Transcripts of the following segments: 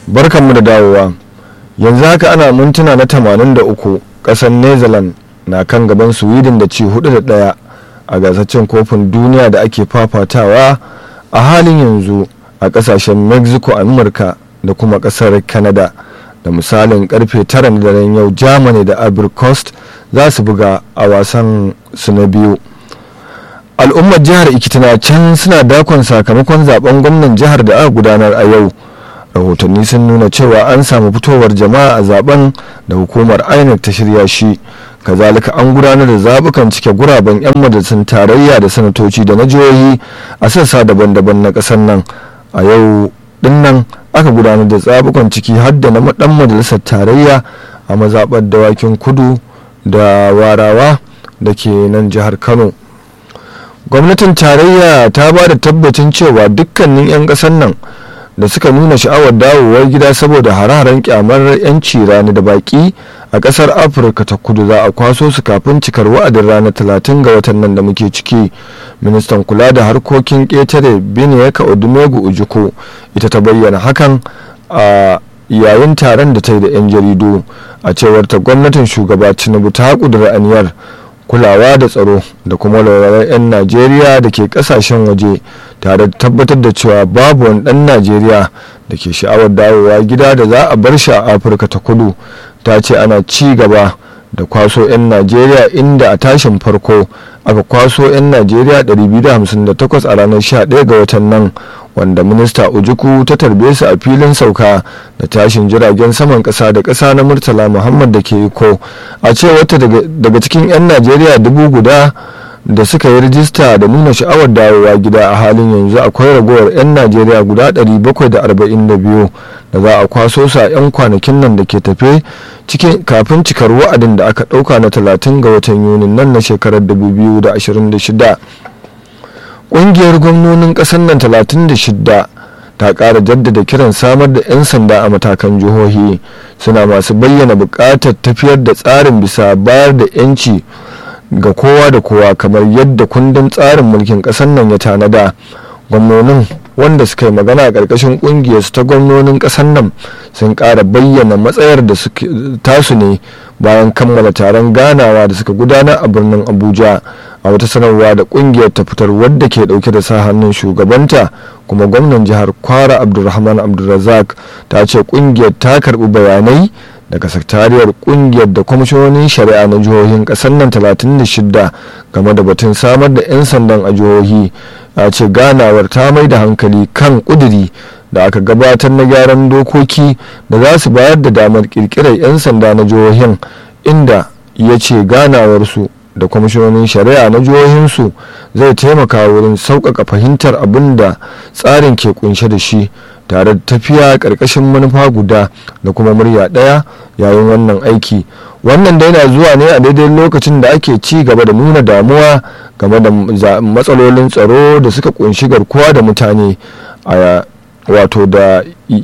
barkanmu da dawowa yanzu haka ana mintuna na 83 kasar netherlands na kan gaban sweden da ci hudu da daya a gasar cin kofin duniya da ake fafatawa a halin yanzu a kasashen mexico amurka da kuma kasar canada da misalin karfe 9 na daren yau germany da abercost za su buga a wasan su na biyu al'ummar jihar ikitina can suna dakon sakamakon zaben gwamnan jihar da aka gudanar a yau rahotanni sun nuna cewa an samu fitowar jama'a a zaben da hukumar inec ta shirya shi kazalika an gudanar da zabukan cike guraben 'yan majalisun tarayya da sanatoci da na jihohi a sassa daban-daban na ƙasar nan a yau dinnan aka gudanar da zabukan ciki har da na dan majalisar tarayya a mazaɓar dawakin kudu da warawa da ke nan jihar kano gwamnatin tarayya ta ba da tabbacin cewa dukkanin 'yan ƙasar nan da suka nuna sha'awar dawowar gida saboda hararen kyamar 'yanci rani da baki a kasar afirka ta kudu za a kwaso su kafin cikar wa'adin ranar talatin ga watan nan da muke ciki ministan kula da harkokin ƙetare biniyaka odumegu ujuku ita ta bayyana hakan a yayin taron da ta yi da 'yan jaridu a cewar ta gwamnatin shugaba tinubu ta kudura aniyar kulawa da tsaro da kuma walwalar 'yan najeriya da ke kasashen waje tare da tabbatar da cewa babu wani dan najeriya da ke sha'awar dawowa gida da za a bar shi a afirka ta kudu ta ce ana ci gaba da kwaso 'yan najeriya inda a tashin farko aka kwaso 'yan najeriya 258 a ranar 11 ga watan nan wanda minista ujuku ta tarbe su a filin sauka da tashin jiragen saman kasa da kasa na murtala muhammad da ke iko a cewata daga cikin 'yan najeriya dubu guda da suka yi rijista da nuna sha'awar dawowa gida a halin yanzu akwai ragowar 'yan najeriya guda 742 da za a kwaso su a 'yan kwanakin nan da ke tafe kafin cikar wa'adin da aka ɗauka na 30 ga watan yunin nan na shekarar 2026 ƙungiyar gwamnonin ƙasar nan 36 ta ƙara jaddada kiran samar da 'yan sanda a matakan jihohi suna masu bayyana buƙatar tafiyar da tsarin bisa bayar da 'yanci ga kowa da kowa kamar yadda kundin tsarin mulkin ƙasar nan ya tanada gwamnonin wanda suka yi magana a ƙarƙashin ƙungiyar ta gwamnonin ƙasar nan sun ƙara bayyana matsayar da tasu ne bayan kammala taron ganawa da suka gudanar a birnin abuja a wata sanarwa da ƙungiyar ta fitar wadda ke ɗauke da sa hannun shugabanta kuma gwamnan jihar kwara abdulrahman abdulrazak ta ce ƙungiyar ta karɓi bayanai daga sakatariyar kungiyar da kwamishinonin shari'a na jihohin kasar nan 36 game da batun samar da 'yan sandan a jihohi a ce ganawar ta mai da hankali kan kuduri da aka gabatar na gyaran dokoki da za su bayar da damar kirkirar 'yan sanda na jihohin inda ya ce ganawarsu da kwamishinonin shari'a na jihohinsu zai taimaka wurin sauƙaƙa fahimtar abin da tsarin ke kunshe da shi tare da tafiya ƙarƙashin manufa guda da kuma murya ɗaya yayin wannan aiki wannan da yana zuwa ne a daidai lokacin da ake ci gaba da nuna damuwa game da matsalolin tsaro da suka kunshi garkuwa da mutane a wato da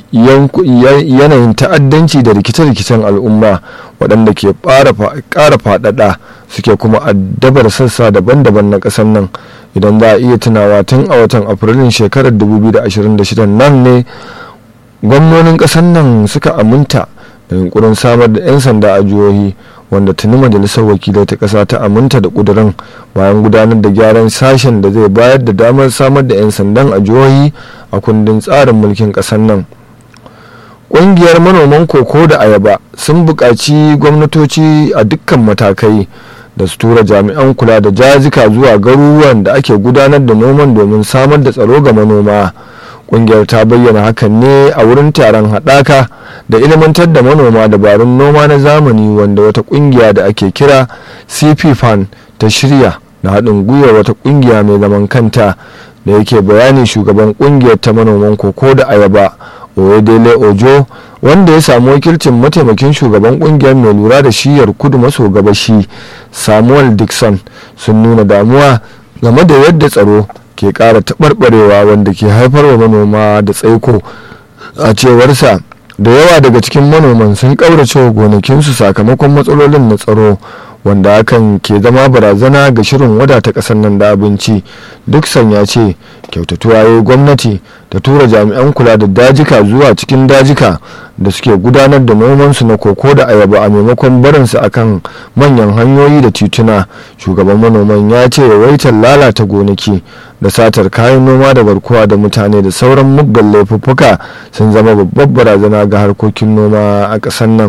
yanayin ta'addanci da rikice-rikicen al'umma waɗanda ke ƙara faɗaɗa suke kuma addabar sassa daban-daban na ƙasar nan idan za a iya tunawa tun a watan afrilun shekarar 2026 nan ne gwamnonin ƙasar nan suka aminta da yunkurin samar da 'yan sanda a jihohi wanda tuni majalisar wakilai ta ƙasa ta aminta da ƙudurin bayan gudanar da gyaran sashen da zai bayar da damar samar da 'yan sandan a jihohi a kundin tsarin mulkin ƙasar nan ƙungiyar manoman koko da ayaba sun buƙaci gwamnatoci a dukkan matakai da su tura jami'an kula da jazika zuwa garuruwan da ake gudanar da noman domin samar da tsaro ga manoma kungiyar ta bayyana hakan ne a wurin taron haɗaka da ilimantar da manoma dabarun noma na zamani wanda wata kungiya da ake kira cp fan ta shirya da haɗin gwiwar wata kungiya mai zaman kanta da yake bayani shugaban kungiyar ta manoman koko da ayaba oyedele ojo wanda ya samu wakilcin mataimakin shugaban kungiyar mai lura da shiyar kudu maso gabashi samuel dixon sun nuna damuwa game da yadda tsaro ke kara taɓarɓarewa wanda ke haifarwa manoma da tsaiko a cewarsa da yawa daga cikin manoman sun ƙaurace wa gonakinsu sakamakon matsalolin na tsaro wanda hakan ke zama barazana ga shirin wadata ƙasar nan da abinci duk sanya ce kyautatuwa ya gwamnati ta tura jami'an kula da dajika zuwa cikin dajika da suke gudanar da nomansu na koko da ayaba a maimakon barinsu akan manyan hanyoyi da tituna shugaban manoman ya ce yawaitar lalata gonaki da satar kayan noma da garkuwa da mutane da sauran muggan laifuffuka sun zama babbar barazana ga harkokin noma a ƙasar nan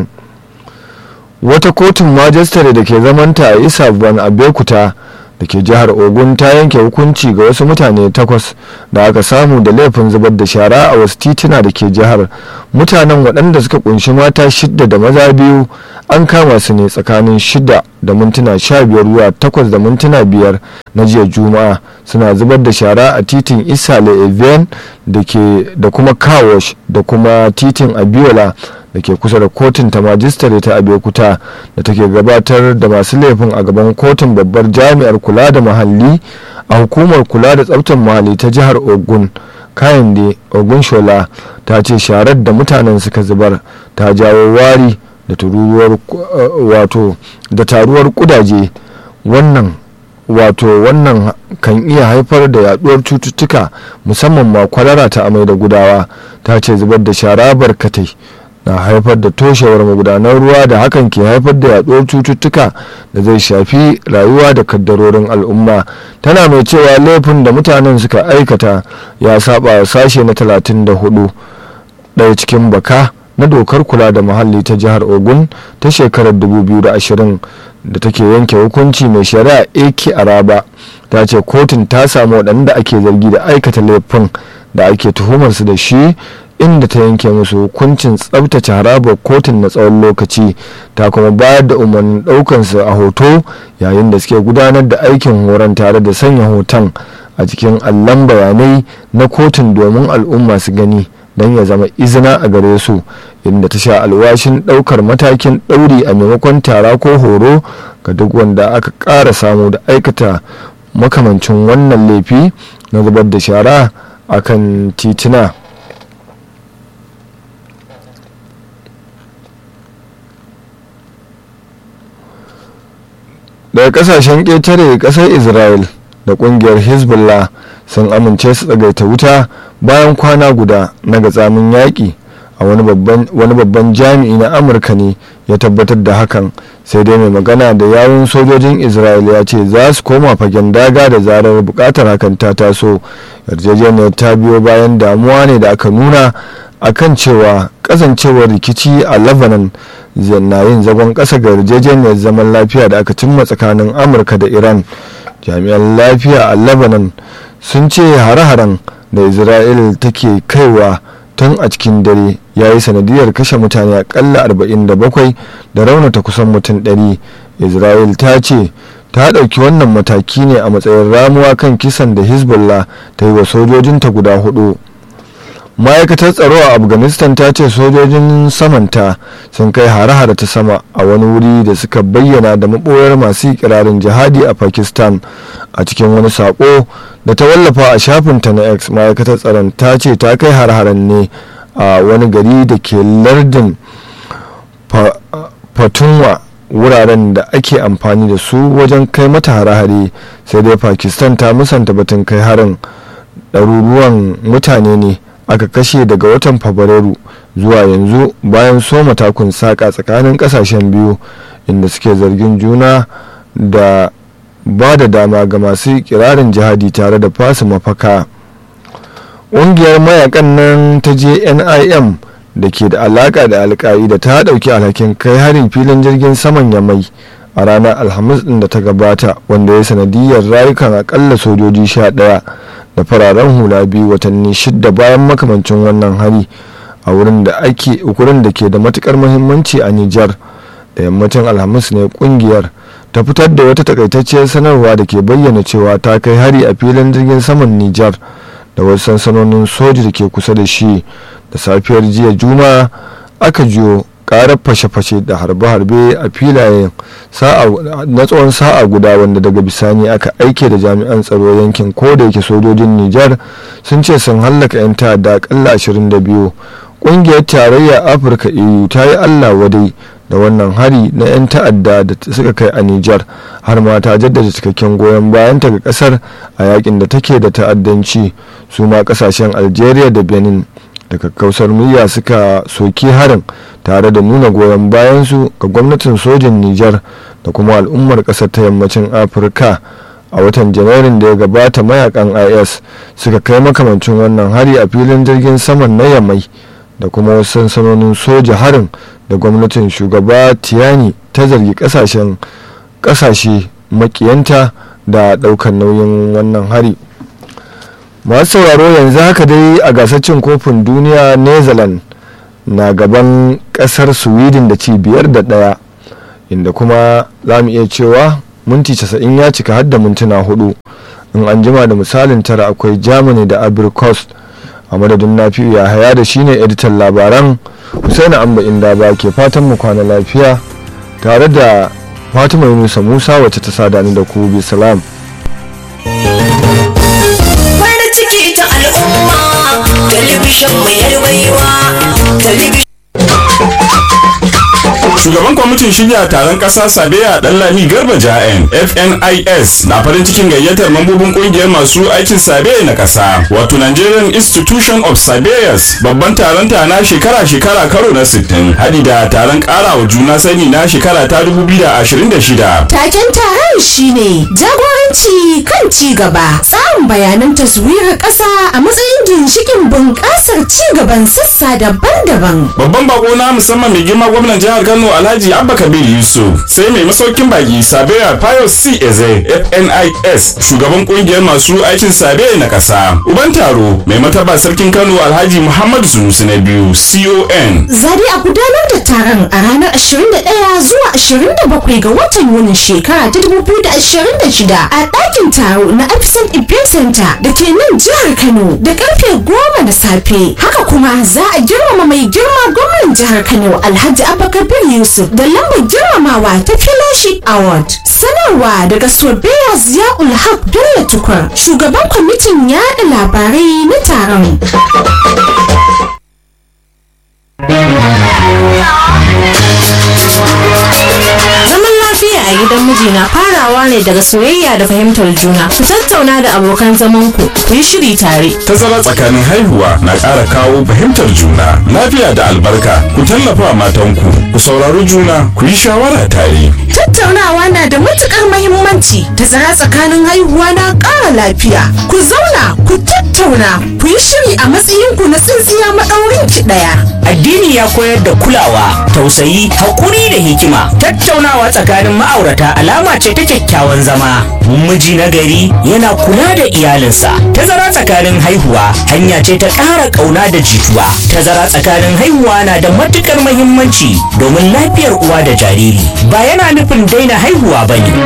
wata kotun majistare da ke zamanta a isa ban abekuta da ke jihar ogun ta yanke hukunci ga wasu mutane takwas da aka samu da laifin zubar da shara a wasu tituna da ke jihar mutanen waɗanda suka kunshi mata shidda da maza biyu an kama su ne tsakanin shida da mintuna sha biyar zuwa takwas da mintuna biyar na jiya juma'a suna zubar da shara a titin isale even da kuma kawash da kuma titin abiola da ke kusa da kotun ta majistare ta abekuta da take gabatar da masu laifin a gaban kotun babbar jami'ar kula da muhalli a hukumar kula da tsabtar muhalli ta jihar ogun kayan da ogun shola ta ce sharar da mutanen suka zubar ta jawo wari da tururuwar wato da taruwar kudaje wannan wato wannan kan iya haifar da yaduwar cututtuka musamman ma kwalara ta amai da gudawa ta ce zubar da shara barkatai na haifar da toshewar magudanar ruwa da hakan ke haifar da yaduwar cututtuka da zai shafi rayuwa da kaddarorin al'umma tana mai cewa laifin da mutanen suka aikata ya saba sashe na 34 ɗaya cikin baka na dokar kula da muhalli ta jihar ogun ta shekarar 2020 da take yanke hukunci mai shari'a ak araba ta ce kotun ta samu waɗanda ake zargi da aikata laifin da ake tuhumarsu da shi inda ta yanke musu hukuncin tsabtace harabar kotun na tsawon lokaci ta kuma bayar da umarnin ɗaukansu a hoto yayin da suke gudanar da aikin horon tare da sanya hoton a cikin allon bayanai na kotun domin al'umma su gani don ya zama izina a gare su inda ta sha alwashin ɗaukar matakin ɗauri a maimakon tara ko horo ga duk wanda aka ƙara samu da aikata makamancin wannan laifi na zubar da shara a kan tituna daga kasashen ƙetare ƙasar israel da ƙungiyar hezbollah sun amince su tsagaita wuta bayan kwana guda na gatsamin yaƙi a wani babban jami'i na amurka ne ya tabbatar da hakan sai dai mai magana da yawun sojojin israel ya ce za su koma fagen daga da zarar bukatar hakan ta taso yarjejeniyar ta biyo bayan damuwa ne da aka nuna akan cewa kasancewar rikici a lebanon na yin zagon ƙasa ga yarjejeniyar zaman lafiya da aka cimma tsakanin amurka da iran jami'an lafiya a lebanon sun ce hare-haren da isra'il take kaiwa tun a cikin dare ya yi sanadiyar kashe mutane akalla 47 da raunata kusan mutum 100 isra'il ta ce ta ɗauki wannan mataki ne a matsayin ramuwa kan kisan da hezbollah ta yi wa sojojinta guda hudu ma'aikatar tsaro a afghanistan ta ce sojojin samanta sun kai hare-hare ta sama a wani wuri da suka bayyana da maɓoyar masu kirarin jihadi a pakistan a cikin wani sako da ta wallafa a shafinta na x ma'aikatar tsaron ta ce ta kai hare-haren ne a wani gari da ke lardin fatunwa wuraren da ake amfani da su wajen kai mata hare-hare sai dai pakistan ta musanta batun kai harin ɗaruruwan mutane ne aka kashe daga watan fabrairu zuwa yanzu bayan soma takun saƙa tsakanin ƙasashen biyu inda suke zargin juna da ba da dama ga masu kirarin jihadi tare da fasa mafaka ƙungiyar mayakan nan ta jnim da ke da alaƙa da alka'ida ta ɗauki alhakin kai harin filin jirgin saman yamai a ranar alhamis ɗin da ta gabata wanda ya sanadiyar rayukan akalla sojoji sha ɗaya da fararen hula biyu watanni shidda bayan makamancin wannan hari a wurin da ake ukurin da ke da matukar muhimmanci a Nijar da yammacin alhamis ne kungiyar ta fitar da wata takaitacciyar sanarwa da ke bayyana cewa ta kai hari a filin jirgin saman Nijar da wasu sansanonin soji da ke kusa da shi da safiyar jiya juma'a aka jiyo karar fashe-fashe da harbe-harbe a filayen na tsawon sa'a guda wanda daga bisani aka aike da jami'an tsaro yankin ko da yake sojojin nijar sun ce sun hallaka 'yan ta'adda akalla 22 kungiyar tarayyar afirka eu ta yi allah wadai da wannan hari na 'yan ta'adda da suka kai a Nijar har ma ta jaddada cikakken goyon bayanta ga kasar a yakin da take da ta'addanci su ma kasashen Algeria da Benin da kakkausar murya suka soki harin tare da nuna goyon bayansu ga gwamnatin sojin Nijar da kuma al'ummar kasar ta yammacin Afirka a watan janairun da ya gabata mayakan is suka kai makamancin wannan hari a filin jirgin saman na yamai da kuma wasu sansanonin soja harin da gwamnatin shugaba tiyani ta zargi kasashen kasashe makiyanta da daukan nauyin wannan hari masu sauraro yanzu haka dai a gasar cin kofin duniya netherlands na gaban kasar sweden da ci biyar da daya inda kuma za mu iya cewa minti 90 ya cika har da mintuna hudu in an jima da misalin tara akwai germany da abrikos a madadin nafi'u ya haya da shine editan labaran husaini amba inda ba ke fatan mu kwana lafiya tare da fatima yunusa musa wacce ta sada ni da ku bi salam farin ciki ta al'umma talibishin mu yarwaiwa talibishin shugaban kwamitin shirya taron kasa sabiya lami garba ja'en fnis na farin cikin gayyatar mambobin kungiyar masu aikin sabe na kasa wato nigerian institution of surveyors babban taron ta na shekara-shekara karo na 60 hadi da taron kara wa juna sani na shekara ta 2026 Taken taron shine jagoranci kan ci gaba, tsarin bayanan taswirar ƙasa a matsayin ginshikin bunƙasar ci gaban sassa daban-daban. babban bako na musamman mai girma gwamnan jihar kano alhaji abba kabir yusuf sai mai masaukin baki sabiya pius c eze fnis shugaban kungiyar masu aikin sabe na kasa uban taro mai mataba sarkin kano alhaji muhammadu sunusi na biyu con Zari a gudanar da taron a ranar 21 zuwa 27 ga watan Yunin shekara ta 2026 a ɗakin taro na Epson Event Center da ke nan jihar Kano da karfe 10 na safe. Haka kuma za a girmama mai girma gwamnan jihar Kano Alhaji Abubakar Yusuf da lambar girmamawa ta Fellowship Award. Sanarwa daga Sobeya Ziyaul Haq Bello Tukur, shugaban kwamitin yaɗa labarai na taron. Zaman lafiya a gidan miji na farawa ne daga soyayya da fahimtar juna. Ku tattauna da abokan zamanku, ku yi shiri tare. tazara tsakanin haihuwa na ƙara kawo fahimtar juna lafiya da albarka ku tallafa matanku ku saurari juna ku yi shawara tare Tattaunawa na da matukar mahimmanci. Tazara tsakanin haihuwa na ƙara lafiya. Ku zauna, ku tattauna, ku yi shiri a matsayinku na tsintsiya maɗaurin ki ɗaya. Addini ya koyar da kulawa, tausayi, haƙuri da hikima. Tattaunawa tsakanin ma'aurata alama ce ta kyakkyawan zama. Miji na gari yana kula da iyalinsa. Tazara tsakanin haihuwa hanya ce ta ƙara ƙauna da jituwa. Tazara tsakanin haihuwa na da matuƙar mahimmanci domin lafiyar uwa da jariri. Ba yana nufin daina haihuwa ba ne.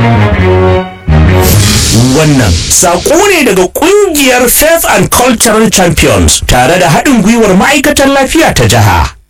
Wannan saƙo ne daga ƙungiyar Faith and Cultural Champions tare da haɗin gwiwar ma'aikatar lafiya ta jiha.